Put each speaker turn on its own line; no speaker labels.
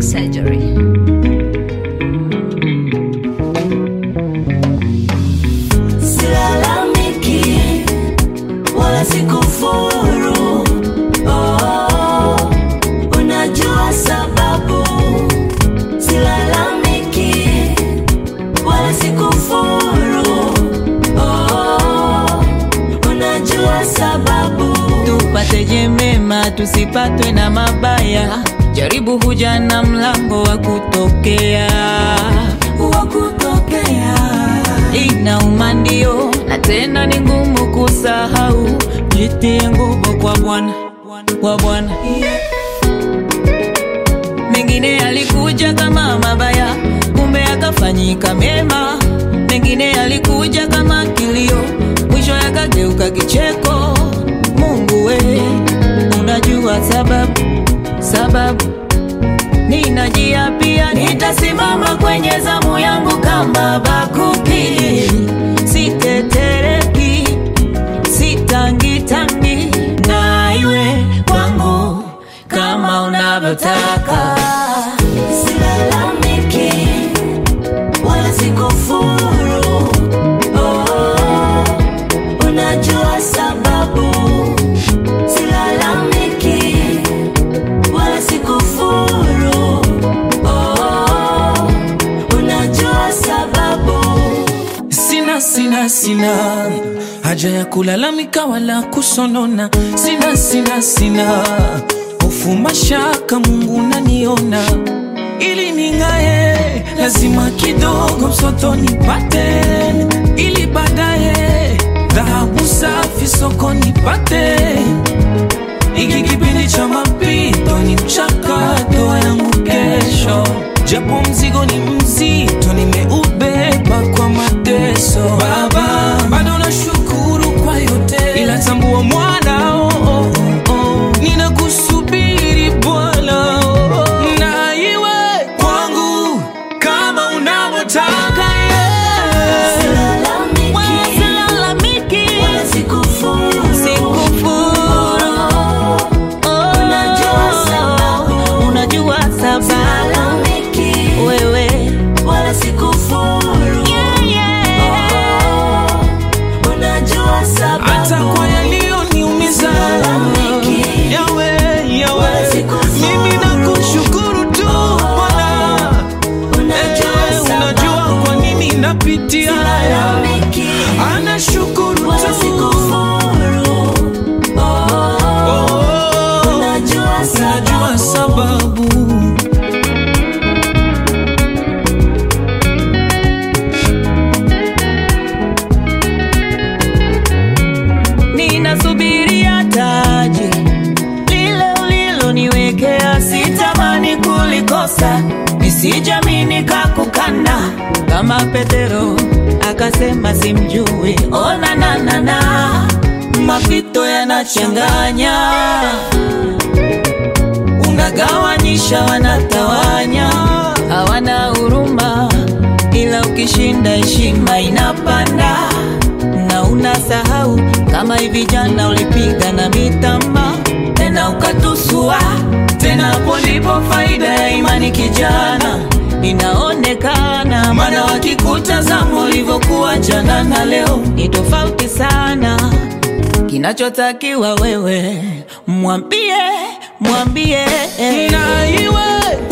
plastic surgery.
Silalamiki wala sikufuru. Oh, unajua sababu. Silalamiki wala sikufuru. Oh, unajua sababu.
tupateje mema tusipatwe na mabaya jaribu huja na mlango wa kutokea
wa kutokea
inauma ndio na tena ni ngumu kusahau jitie nguvu kwa bwana kwa bwana mengine yalikuja kama mabaya kumbe yakafanyika mema mengine yalikuja kama kilio mwisho yakageuka kicheko mungu we unajua sababu sababu ninajia pia nitasimama kwenye zamu yangu kama bakuki sitetereki sitangitangi na iwe kwangu kama unavyotaka
Silalamiki wala sikufuru. Oh, unajua sababu. Silalamiki wala sikufuru. Oh, unajua sababu.
Sina, sina, sina haja ya kulalamika wala kusonona. Sina, sina, sina hofu, mashaka, Mungu naniona. Ili ning'ae, lazima kidogo msoto nipate, ili baadaye dhahabu safi soko nipate. Hiki kipindi cha mapito ni mchakato yangu kesho, japo mzigo ni mzito, nimeubeba kwa mateso. Baba, bado nashukuru kwa yote, ila tambua mwana oh, oh, oh, oh. Ninakusubiri Bwana oh, oh. na iwe kwangu kama unavyotaka yeah.
Silalamiki
Silalamiki,
wala sikufuru.
sikufuru. Oh,
Unajua sababu.
unajua sababu
Silalamiki
wewe
wala sikufuru.
yeah, yeah.
Oh, unajua sababu.
hata kwa yaliyoniumiza
Silalamiki.
yawe yawe
Wala sikufuru.
mimi nakushukuru tu Bwana
Unajua
Eh, unajua
sababu.
kwa nini napitia haya
Silalamiki
anashukuru
wala
tu
sikufuru. Oh,
Oh,
unajua
unajua sababu
ninasubiria taji lile uliloniwekea, sitamani kulikosa, nisijami nikakukana kama Petero akasema simjui. Ona nanana, mapito yanachanganya, unagawanyisha, wanatawanya, hawana huruma, ila ukishinda heshima inapanda na unasahau kama hivi jana ulipiga na mitama tena ukatusua tena, hapo ndipo faida ya imani kijana inaonekana, maana wakikutazama ulivyokuwa jana na leo ni tofauti sana. Kinachotakiwa wewe mwambie, mwambie
na iwe